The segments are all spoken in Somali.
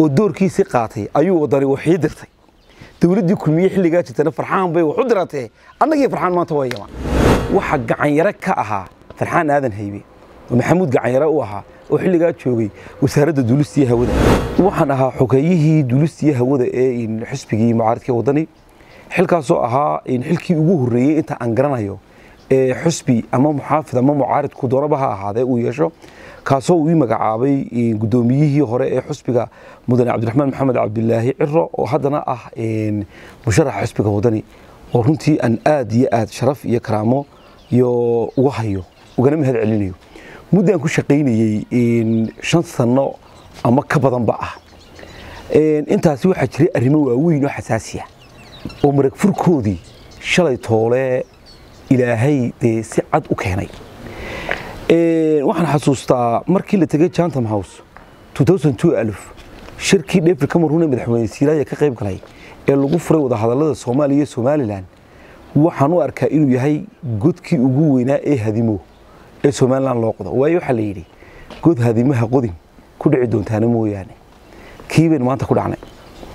oo doorkiisii qaatay ayuu wadani waxii dirtay dowladdii kulmiye xilligaa jirtana farxaan bay wax u diratee annagii farxaan maanta waa yaman waxa gacanyare ka ahaa farxaan aadan haybe oo maxamuud gacanyare u ahaa oo xilligaa joogay wasaaradda duulistiiyo hawada waxaan ahaa xogeeyihii duulistiiyo hawada ee xisbigii mucaaridkii wadani xilkaasoo ahaa xilkii ugu horreeyey inta aan garanayo ee xusbi ama muxaafid ama mucaaridku doonaba ha ahaadee uu yeesho kaasoo uu ii magacaabay guddoomiyihii hore ee xusbiga mudane cabdiraxmaan maxamed cabdilaahi ciro oo haddana ah musharaxa xusbiga wadani oo runtii aan aad iyo aad sharaf iyo karaamo iyo uga hayo ugana mahad celinayo muddaan ku shaqaynayey shan sanno ama ka badanba ah intaasi waxaa jiray arrimo waaweyn oo xasaasiya oo marag furkoodii shalay toole ilaahay dee si cad u keenay waxaan xasuustaa markii la tegay jantam house shirkii dhefri cameroon ee madaxweyne siiraaya ka qayb galay ee lagu furay wadahadallada soomaaliya iyo somalilan waxaan u arkaa inuu yahay godkii ugu weynaa ee hadimo ee somalilan loo qodo waayo waxaa la yidhi god hadimaha qodin ku dhici doontaana mooyaane kii baynu maanta ku dhacnay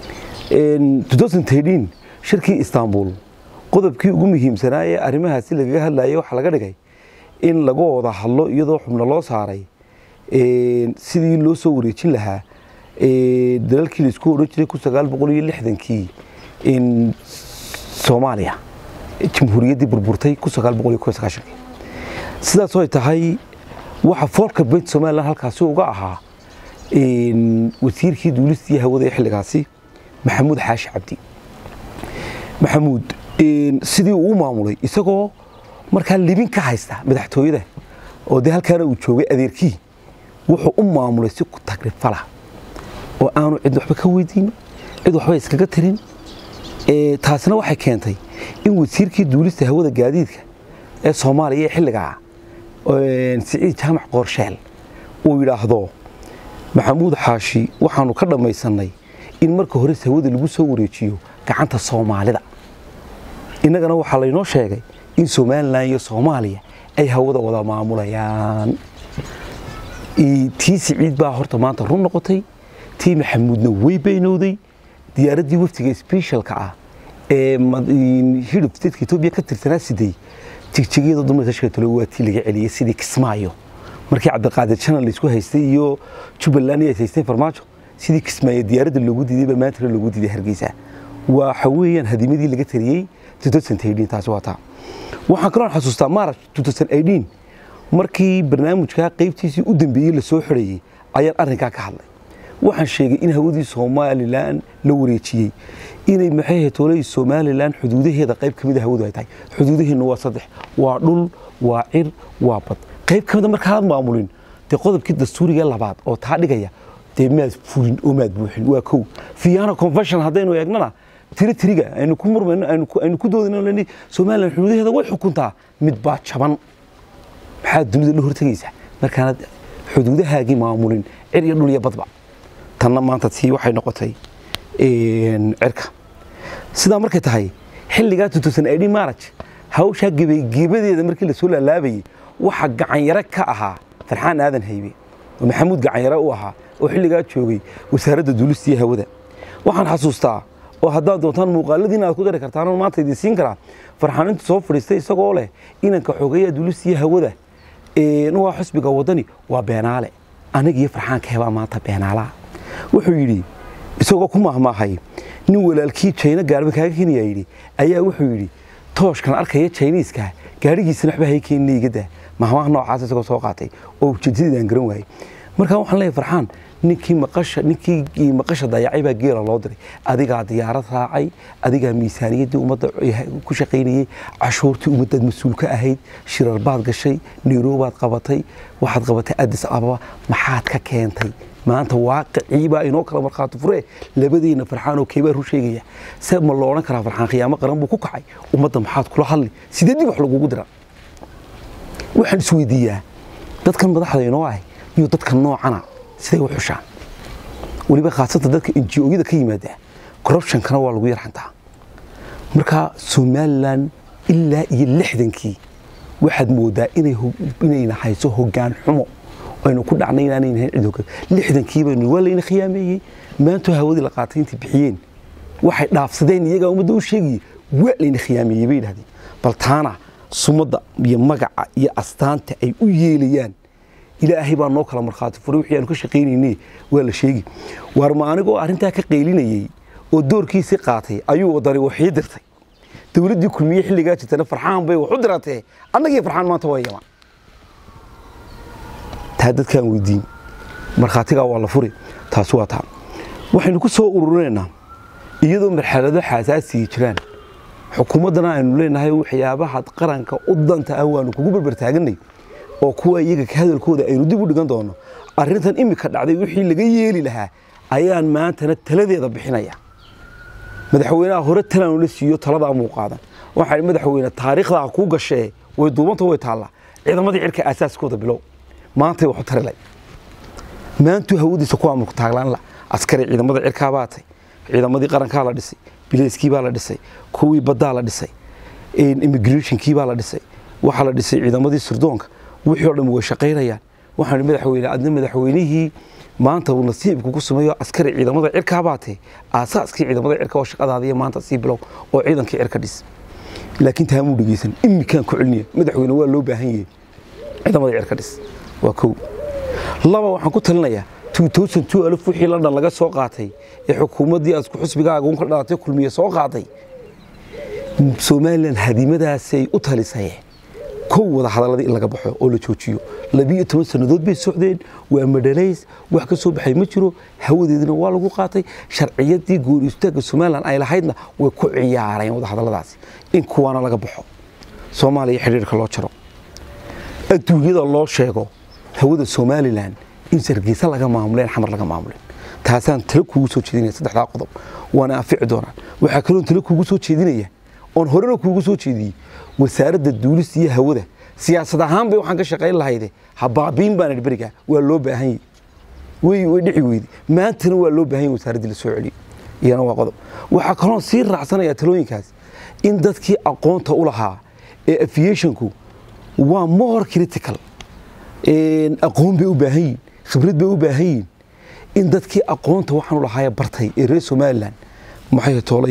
shirkii istanbul qodobkii ugu muhiimsanaa ee arrimahaasi lagaga hadlayay waxaa laga dhigay in laga wada hadlo iyadoo xubno loo saaray sidii loo soo wareejin lahaa dalalkii laisku odhan jiray kun sagaal boqol iyo lixdankii soomaaliya jamhuuriyaddii burburtay kun sagaal boqol iyo kow sagaashankii sidaasoo ay tahay waxa foolka beynta somalilan halkaasi uga ahaa wasiirkii duulistii hawada ee xilligaasi maxamuud xaashi cabdi maxamuud sidii uu u maamulay isagoo markaa libin ka haysta madaxtooyada oo dee halkaana uu joogay adeerkii wuxuu u maamulay si ku tagrifala oo aanu cid waxba ka weydiin cid waxba iskaga tirin taasina waxay keentay in wasiirkii duulista hawada gaadiidka ee soomaaliya ee xilligaa siciid jaamac qoorsheel uu yidhaahdo maxamuud xaashi waxaanu ka dhammaysannay in marka hore hawada lagu soo wareejiyo gacanta soomaalida innagana waxaa laynoo sheegay in somalilan iyo soomaaliya ay hawada wada maamulayaan tii siciid baa horta maanta run noqotay tii maxamuudna way beynowday diyaaraddii waftiga sbeshalka ah ee hidhub statka etoobiya ka tirsanaa siday jigjegyada dumarka sheetalo waa tii laga celiyey sidii kismaayo markii cabdiqaadir janal laysku haystay iyo jubbaland ay haysteen farmaajo sidii kismaayo diyaaradda loogu diiday baa maantana loogu diiday hargeysa waxa weeyaan hadimadii laga tariyey taasi waa taa waxaan kaloo xasuustaa maarach markii barnaamijkaa qaybtiisii u dambeeyey lasoo xidhayey ayaan arrinkaa ka hadlay waxaan sheegay in hawadii somalilan la wareejiyey inay maxay hetooley somalilan xuduudaheeda qayb ka mida hawadu ay tahay xuduudaheenna waa saddex waa dhul waa cir waa bad qayb ka mida markaad maamulin dee qodobkii dastuuriga labaad oo taa dhigaya dee maad fulin oo maad buuxin waa kow fiyaana convention haddaynu eegnana tiri tiriga aynu ku murmayno aynu ku doodayno somalilan xuduudaheeda way xukuntaa mid baa jaban maxaad dunida la hortegaysaa markaanad xuduudahaagii maamulin cir iyo dhul iyo badba tanna maanta tii waxay noqotay cirka sidaa markay tahay xilligaa tutusan maaraj hawshaa gebadeeda markii lasoo laalaabayey waxa gacanyare ka ahaa farxaan aadan haybe oo maxamuud gacanyare u ahaa oo xilligaa joogay wasaaradda duulistiiyo hawada waxaan xasuustaa oo haddaad doontaan muuqaaladiina aad ku dari kartaan oo maanta idin siin karaa farxaanintu soo fadhiistay isagoo leh inanka xogeeya duulistiiyo hawada waa xusbiga wadani waa beenaale aniga iyo farxaanka hebaa maanta beenaalaha wuxuu yidhi isagoo ku mahmaahay nin walaalkii jayna gaarba kaaga keenaya yidhi ayaa wuxuu yidhi tooshkan arkaya jayniiska gaadhigiisana waxba hay keenina iga daa mahmaha noocaas isagoo soo qaatay oo ujeedadii garan waayey markaa waxaan leeyahay farxaan ninkii maqasha ninkii maqasha dayacay baa geela loo diray adigaa diyaarad raacay adigaa miisaaniyaddii ummadda ku shaqaynayey cashuurtii ummaddaad mas-uul ka ahayd shirar baad gashay nairobaad qabatay waxaad qabatay addis ababa maxaad ka keentay maanta waaqicii baa inoo kala markhaati furee labadeenna farxaan oo keebaa ru sheegaya se ma lo odhan karaa farxaan khiyaamo qaran buu ku kacay ummadda maxaad kula hadli sidee dib wax lagugu dira waxaan isweydiiyaa dadkan madaxda inoo ahay iyo dadka noocana siday u xushaan weliba khaasatan dadka enjiyada ka yimaada corruptionkana waa lagu yarxantaa marka somalilan ilaa iyo lixdankii waxaad moodaa inayna hayso hoggaan xumo aynu ku dhacnay inaanay nahayn cid hoggaan lixdankii baynu waa layna khiyaameeyey maanta hawadii la qaatay intay bixiyeen waxay dhaafsadeen iyagaa ummadda u sheegayay waa layna khiyaameeyey bay yidhahdeen bal taana sumadda iyo magaca iyo astaanta ay u yeelayaan ilaahay baa noo kala markhaati furay wixii aanu ka shaqaynayne waa la sheegi waar ma anigoo arrintaa ka qaylinayey oo doorkiisii qaatay ayuu wadani waxii dirtay dowladdii kulmiye xilligaa jirtana farxaan bay wax u diratee annagii farxaan maanta waa yamaan taa dadkaan weydiin markhaatigaa waa la furi taasi waa taa waxaynu ku soo ururinaynaa iyadoo marxalado xaasaasiya jiraan xukuumaddana aynu leenahay waxyaabaha qaranka u danta ah waanu kugu berbertaaganay oo kuwa iyaga ka hadalkooda aynu dib u dhigan doono arrintan imika dhacday wixii laga yeeli lahaa ayaan maantana taladeeda bixinaya madaxweynaha hore talaanu la siiyo taladaa muu qaadan waxaa madaxweyne taariikhdaa kuu gashee way duubanta way taallaa ciidamadii cirka aasaaskooda bilow maantay waxu tarilay maantuu hawadiisa ku amarku taaglaan la askari ciidamada cirkaa baa tay ciidamadii qarankaa la dhisay bileyskii baa la dhisay kuwii baddaa la dhisay immigrationkii baa la dhisay waxaa la dhisay ciidamadii sirdoonka wixii oo dhan way shaqaynayaan waxaan madaxweyne adna madaxweynihii maanta uu nasiibku ku sameeyo askari ciidamada cirkaa baatee aasaaskii ciidamada cirka oo shaqadaadiya maanta sii bilow oo ciidankii cirka dhis laakiin taa muu dhegeysan imikaan ku celinaya madaxweyne waa loo baahan yahay ciidamada cirka dhis waa kow laba waxaan ku talinayaa alf wixii london laga soo qaatay ee xukuumaddii aad isku xusbigaaga un ka dhalatay kulmiye soo qaaday somalilan hadimadaasay u talisay kow wada hadaladii in laga baxo oo la joojiyo labiyo toban sannadood bay socdeen waa madhalays wax ka soo baxay ma jiro hawadeedina waa lagu qaatay sharciyadii gooni istaagga somalilan ay lahaydna way ku ciyaareen wada hadalladaasi in kuwaana laga baxo soomaaliya xidhiirka loo jaro adduunyada loo sheego hawada somalilan in sargeysa laga maamuleen xamar laga maamuleen taasaan talo kuugu soo jeedinaya saddexdaa qodob waana anfici doonaan waxaa kaloon talo kuugu soo jeedinaya oon horena kuugu soo jeediyey wasaaradda duulista iyo hawada siyaasad ahaan bay waxaan ka shaqayn lahayde ha baabiin baan idhi berigaa waa loo baahan yahy way way dhici weyde maantana waa loo baahan yahy wasaaraddii la soo celiyo iyana waa qodob waxaa kaloon sii raacsanayaa talooyinkaas in dadkii aqoonta u lahaa ee aviationku waa more critical aqoon bay u baahan yihin khibrad bay u baahan yihin in dadkii aqoonta waxaanu lahaaya bartay ee reer somalilan maxay toolay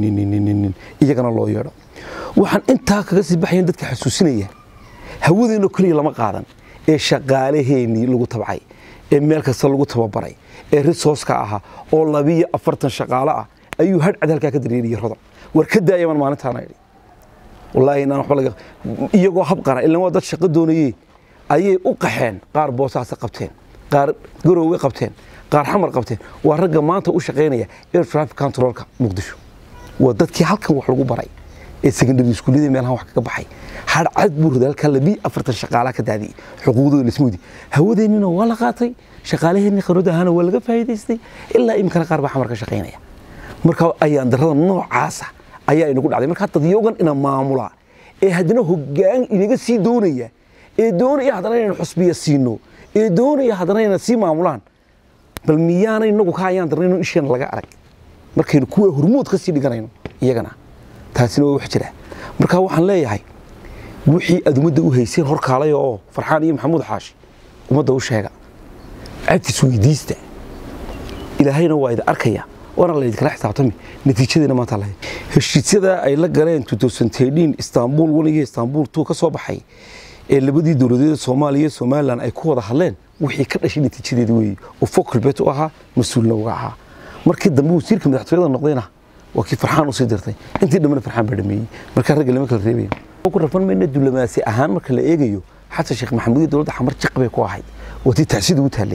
iyagana loo yeedho waxaan intaa kaga sii baxayan dadka xasuusinaya hawadeenno keliya lama qaadan ee shaqaalaheennii lagu tabcay ee meel kasta lagu tababaray ee risooska ahaa oo labiyo afartan shaqaalo ah ayuu hadhcad halkaa ka dareeriyey rodan war ka daayaman maalintaana idhi wallaahi inaan waxba laga iyagoo habqana ilan waa dad shaqo doonayee ayay u qaxeen qaar boosaasa qabteen qaar garowwe qabteen qaar xamar qabteen waa ragga maanta u shaqaynaya air traffic controlka muqdisho waa dadkii halkan wax lagu baray ee secondary iskuullada meelahan wax kaga baxay hadhcad buu roday halkaa labii afartan shaqaalaa ka daadiyey xuquuqdooda lasmoodi hawadeennina waa la qaatay shaqaalaheenni khibrad ahaana waa laga faa'iidaystay ilaa iminkana qaar baa xamar ka shaqaynaya marka ayaan darrada noocaasa ayaa inagu dhacday marka dadyogan ina maamula ee haddana hoggaan inaga sii doonaya ee doonaya haddana inaynu xusbiya siino ee doonaya haddana inay sii maamulaan bal miyaana inagu ka ayaan darnayno isheena laga arag markaynu kuwa hormood ka sii dhiganayno iyagana taasina waa wax jira marka waxaan leeyahay wixii aad ummadda u hayseen horkaalaya oo farxaan iyo maxamuud xaashi ummadda u sheega cabtis weydiista ilaahayna waa idin arkaya waana la idinkala xisaabtami natiijadeena maanta lahayd heshiisyada ay la galeen istanbul one iyo istanbul two ka soo baxay ee labadii dowladeed soomaaliya iyo somalilan ay ku wada hadleen wixii ka dhashay natiijadeeda weeye oo fokalbet u ahaa mas-uulna uga ahaa markii dambe wasiirka madaxtooyada noqdayna waa kii farxaan usii dirtay intii dhambena farxaan baa dhameeyey markaa ragga lama kala reebaya ku rafan mayna diblomaasi ahaan marka la eegayo xasan sheekh maxamuud iyo dowladda xamar jiq bay ku ahayd waa tii tacsida ugu taallay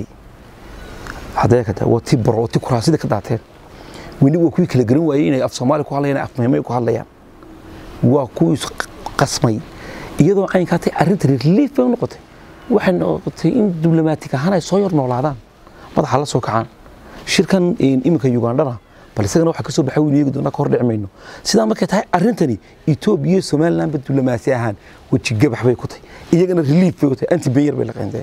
haddee ka waa tii baro waa tii kuraasida ka daateen weli waa kuwii kala garan waayey inay af soomaali ku hadlayaan af meemay ku hadlayaan waa kuwii qasmay iyadoo caynkaatay arrinta relief bay u noqotay waxay noqotay in diblomatig ahaan ay soo yar noolaadaan madaxa la soo kacaan shirkan iminka ugandhana bal isagana waxa ka soo baxay weynu eegi doonaa ka hor dhici mayno sidaa markay tahay arrintani etoobiya iyo somalilandba diblomaasi ahaan weji gabax bay ku tahay iyagana relief bay u tahay anti beyer bay la qeynteen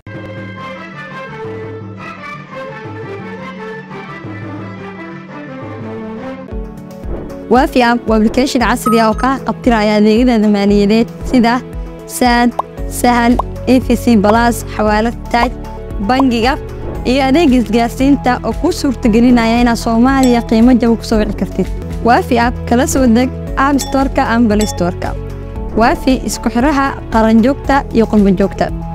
waafi app waa application casri ah oo kaa qabtiraya adeegyada maaliyadeed sida saad sahal efc balas xawaalad taaj bangiga iyo adeega isgaarsiinta oo kuu suurtagelinaya inaad soomaaliya qiimo jaba ku soo wici kartid waafi app kala soo deg app storeka ama balay storeka waafi isku xiraha qaranjoogta iyo qurbanjoogta